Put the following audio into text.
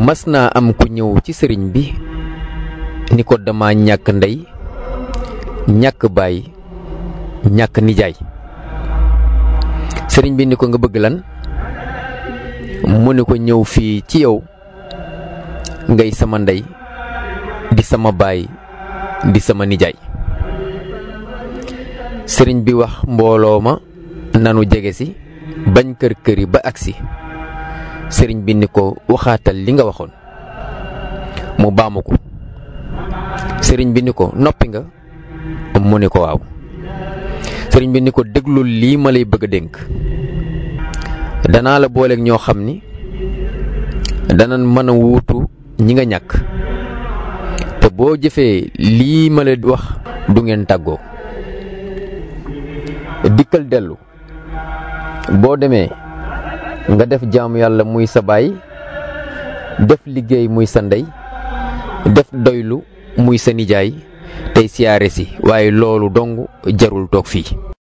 mas naa am ku ñëw ci sëriñ bi ni ko dama ñàkk ndey ñàkk baay ñàkk nijaay sëriñ bi ni ko nga bëgg lan mu ni ko ñëw fii ci yow ngay sama ndey di sama baay di sama nijaay sëriñ bi wax mbooloo ma nanu jege si bañ kër këri ba agsi sëriñ bi ni ko waxaatal li nga waxoon mu baamu ko sëriñ bi ni ko noppi nga mu ni ko waaw sëriñ bi ni ko déglul lii ma lay bëgg a dénk danaa la booleeg ñoo xam ni danañ mën a wuutu ñi nga ñàkk te boo jëfee lii ma la wax du ngeen tàggoo dikkal dellu boo demee nga def jaamu yàlla muy sa baay def liggéey muy sa ndey def doylu muy sa nijaay tey siyaare si waaye loolu dong jarul toog fii